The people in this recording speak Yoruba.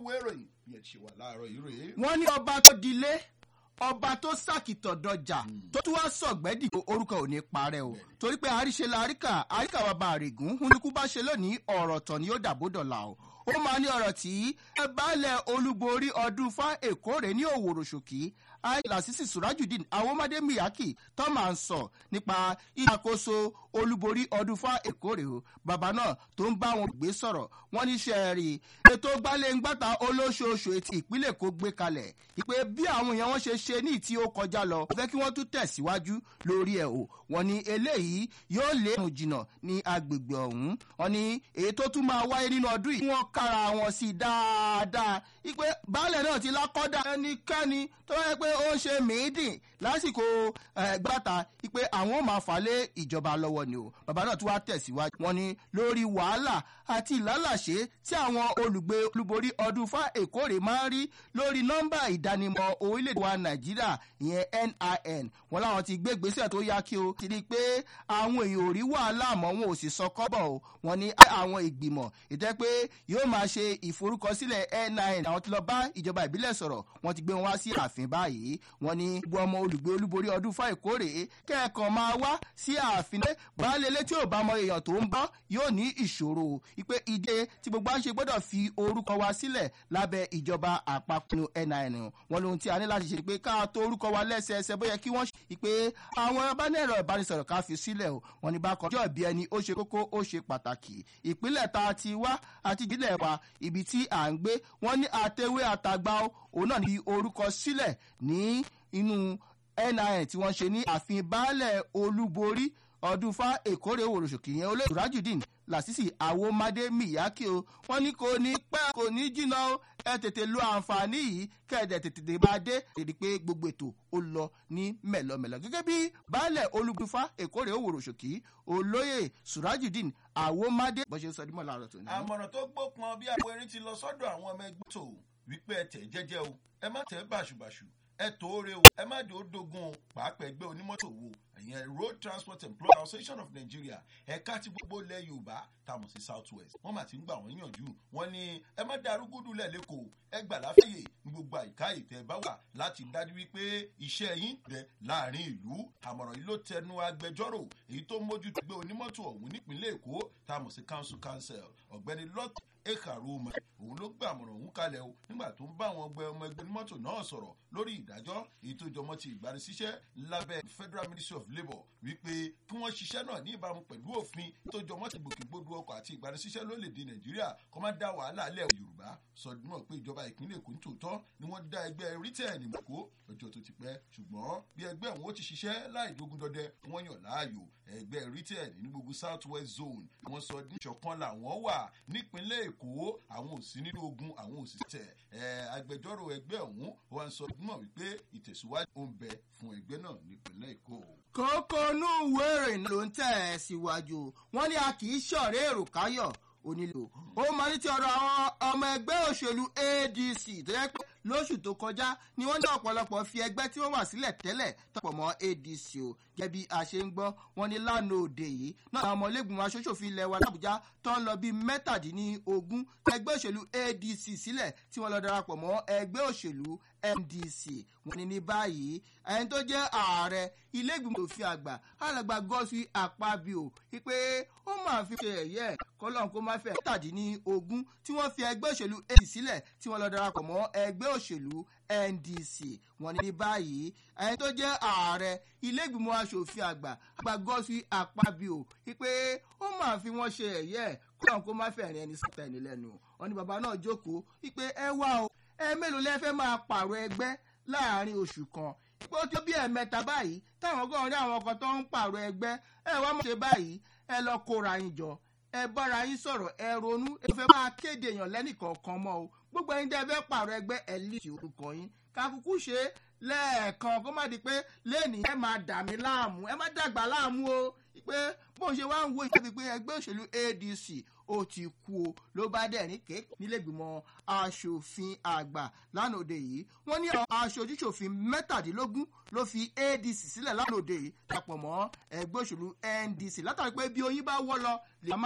ìwé ìròyìn bí ẹ ti ṣe wà láàárọ̀ yìí rèé. wọ́n ní ọba tó dilé ọba tó sàkìtọ̀ dọjà tó tún wá sọ̀gbẹ́dì orúkọ ò ní parẹ́ o torí pé àríṣe la àríkà àríkà bàbá àrègún hunikú bá ṣe lónìí ọ̀rọ̀ tọ̀ ni ó dàbò dọ̀là o ó máa ní ọ̀rọ̀ tí ẹ baálẹ̀ olúborí ọdún fá èkó rẹ̀ ní òwòrò ṣòkì àìlàsísì surajudeen awomade miyaki tó máa ń sọ nípa ìṣàkóso olúborí ọdún fá èkó rẹ̀ o bàbá náà tó ń bá wọn gbé sọ̀rọ̀ wọ́n ní ṣe rí ètò gbalẹ̀ngbàtà olóṣooṣù etí ìpínlẹ̀ kó gbé kalẹ̀ ìpè bí àwọn èèyàn wọn ṣe ṣe ní ìtí ó kọjá lọ fẹ́ kí wọ́n tún tẹ̀síwájú lórí ẹ̀ o wọ́n ní eléyìí yóò lé àrùn jìnnà ní agbègbè ọ̀hún wọ́n ní èyí tó tún máa wáyé nínú ọdún yìí wọ́n kára wọn sí dáadáa ìpè baálẹ̀ náà ti lákọ́dà ẹnikẹ́ni tó yẹ pé ó ń ṣe mìídìn lásìkò gbàtà ìpè àwọn ò máa fà lé ìjọba lọ́wọ́ ni o bàbá náà tún wá tẹ̀síwájú wọ́n ní lórí wàhálà àti ìlálàṣe tí àwọn olùgbé olúborí ọdún fá èkó rè máa ń rí lórí nọ́mbà ìdánimọ̀ orílẹ̀-èdè wa nàìjíríà ìyẹn nin wọn láwọn ti gbé ìgbésẹ̀ tó yá kí o ti rí i pé àwọn èèyàn ò rí wàhálà mọ́ wọn ò sì sọ kọ́bọ̀ o wọn ní àwọn ìgbìmọ̀ ìtẹ́ pé yóò máa ṣe ìforúkọsílẹ̀ nin àwọn ti lọ bá ìjọba ìbílẹ̀ sọ̀rọ̀ wọn ti gbé wọn wá sí ààfin báyìí wọn ní gbogbo ọmọ olùgbé olúborí ọdún fá èkó rè kẹ́ẹ̀kan máa wá sí ààfin baálé létí ò bá mọ èèyàn tó ń bọ́ yóò ní ìṣòro ìpè ìdè tí gbogbo à ń ṣe gbọ́dọ̀ fi orúkọ wa sílẹ̀ lábẹ́ ìjọba àpapọ̀ nin wọn lóhun tí a ní láti ṣe pé ká tó orúkọ wa lẹ́sẹẹsẹ bóyá kí wọ́n ṣe pé àwọn abánẹ̀rọ ìbánisọ̀rọ̀ ká fi sílẹ̀ o wọn ní bá kan jọ́ bí ẹni ó ṣe kókó ó ṣe pàtàkì ìpínlẹ̀ tá a ti wá àti ìbílẹ̀ wa ibi tí à ń gbé wọn ní àtẹwé àtàgbà òun náà ní orúkọ sílẹ̀ ní inú nin tí wọ́n ṣe ní ààfin baálẹ̀ olúborí ọdún fa èkórè òròṣòkì yẹn olóyè rajudeen làṣìṣì àwòmádé miyaki o wọn ní kò ní pẹ́ kò ní jìnnà o ẹ tètè lo àǹfààní yìí kẹ́ẹ̀dẹ̀ tètè bá dé tètè pé gbogbo ètò ó lọ ní mẹ̀lọ́mẹ̀lọ́ gẹ́gẹ́ bí baálẹ̀ olùgbùfà èkórè òwòròṣòkì olóyè surajudeen àwòmádé bó ṣe ń sọ dímọ̀ láàárọ̀ tó ní. àmọ̀ràn tó gbópọn bí àwọn erin ti lọ sọ́dọ̀ àwọn ọmọ ẹgbẹ́ tó wípé ẹ tẹ̀ jẹ́jẹ́ o ẹ má tẹ̀ bàṣùbàṣù ẹ tóore o ẹ má dé ó dogun o pàápàá ẹgbẹ́ onímọ́tò wo ìyẹn road transport employer association of nigeria ẹ̀ka ti gbogbo ilẹ̀ yorùbá táwọn sí south west wọ́n mà ti ń gbà wọ́n yànjú wọ́n ní ẹ má da arúgbódù lẹ̀ lẹ́kọ̀ọ́ ẹ gbà láfẹ̀yè ní gbogbo àyíká ìtẹ́ bá wà láti dájú wípé iṣẹ́ yín rẹ̀ láàrin ìlú àmọ̀ràn yìí ló tẹnu agbẹjọ́rò èyí tó mójútó gbé onímọ́tò ọ̀hún nípínlẹ̀ èkó táwọn sí council council ọ̀gbẹ́ni lot ekaroma òun ló gbà àmọ̀ràn òun kalẹ̀ o nígbà tó ń bá àwọn ọgbẹ́ ọmọ ẹgbẹ́ onímọ́tò náà sọ̀rọ̀ lórí ìdájọ́ èyí tó jọmọ́ ti ìgbanisíṣẹ́ lábẹ́ federal ministry of labour wípé kí wọ́n ṣiṣẹ́ náà ní ìbámu pẹ̀lú òfin tó jọmọ́ ti gbòkègbodò ọkọ̀ àti ìgbanisíṣẹ́ lórílẹ̀‐èdè nàìjíríà kọ́ máa dá wàhálà alẹ́ yorùbá sọdúnmọ̀ pé ìjọba ìpínlẹ̀ èkó ní tòótọ́ ni wọ́n dá ẹgbẹ́ rítẹ̀ẹ̀nì mọ̀kó lọ́jọ́ tó ti pẹ́ ṣùgbọ́n bí ẹgbẹ́ òun ó ti ṣiṣẹ́ láì dógún dọdẹ wọ́n yàn láàyò ẹgbẹ́ rítẹ̀ẹ̀nì ní gbogbo south west zone wọ́n sọ níṣọ̀kan làwọn wà nípínlẹ̀ èkó àwọn ò sí nínú ogun àwọn ò sì tẹ̀ agbẹjọ́rò ẹgbẹ́ ọ̀hún wọ́n sọ mọ̀ wípé ìtẹ̀síwájú ó ń bẹ fún ẹgbẹ́ náà nípínlẹ̀ èkó. kókó inú ìwé ìròyìn ló ń tẹ̀ ẹ́ síwájú wọn ní a kì í ṣọ̀rẹ́ èrò káyọ̀ onílò ó máa ní ti ọ̀rọ̀ àwọn ọmọ ẹgbẹ́ òṣèlú adc tó yẹ pé lóṣù tó kọjá ni wọ́n ní ọ̀pọ̀lọpọ̀ fi ẹgbẹ́ tí wọ́n wà sílẹ̀ tẹ́lẹ̀ tọ̀pọ̀ mọ́ adc o gẹ́gẹ́ bí a ṣe ń gbọ́ wọn ní lánàá òde yìí náà àwọn ọmọlẹ́gbìmọ̀ aṣoṣòfin ilẹ̀ wa làbújá tó ń lọ bíi mẹ́tàdínlógún ẹgbẹ́ òṣèlú adc sílẹ̀ tí wọ́n lọ darapọ̀ mọ́ ẹgbẹ́ òṣèlú ndc wọn ní ní báyìí ẹni tó jẹ́ ààrẹ ilé-ìgbìmọ̀ òfin àgbà alàgbà gọ́sùn àpábíò wípé ó máa fi ṣe ẹ̀yẹ́ kọ́lọ́n kó má fẹ́ mẹ́tàdínlógún tí wọ́n fi ẹgbẹ́ òṣèlú adc sílẹ̀ tí wọ́n lọ darapọ̀ mọ́ ẹgbẹ́ òṣèlú ndc wọn ní báyìí ẹni tó jẹ́ ààrẹ ilé-ìgbìmọ̀ asòfin àgbà àgbà gọ́sùn àpábíò wípé ó máa fi wọ́n ṣe ẹ̀yẹ́ kọ́lọ́n kó má fẹ́ rìn ẹni síta ẹni lẹ́nu wọn ní bàbá náà jókòó wípé ẹ wá o ẹ mélòó lẹ fẹ́ máa pààrọ̀ ẹgbẹ́ láàrin oṣù kan pé ó tó bí ẹ̀mẹ́ta báyìí táwọn ọgọ́rùn rí àwọn kan tó ń pààrọ̀ ẹgbẹ́ ẹ wá mọ̀ ṣe báyìí ẹ lọ kóra yín jọ ẹ bára yín sọ̀rọ̀ ẹ ronú ẹ fẹ́ máa kéde èèyàn lẹ́nìkọ̀ọ̀kan mọ́ o gbogbo ẹyin tẹ́ fẹ́ pààrọ̀ ẹgbẹ́ ẹ líìsì orúkọ yín kakuku ṣe lẹ́ẹ̀kan kó má di pé lẹ́ẹ̀ni ẹ máa dà mí láàmú ẹ má dàgbà láàmú o pé bóun ṣe wá ń wo ìjọba pé ẹgbẹ́ òṣèlú adc ó ti kú o ló bá dẹ̀ ní kéèké nílẹ̀gbìmọ̀ asòfin àgbà lánàá òde yìí wọ́n ní àwọn aṣojúṣòfin mẹ́tàdínlógún ló fi adc sílẹ̀ lánàá òde yìí dàpọ̀ mọ́ ẹgbẹ́ òṣèlú ndc látàrí pé bí oyin bá wọ́ lọ lè má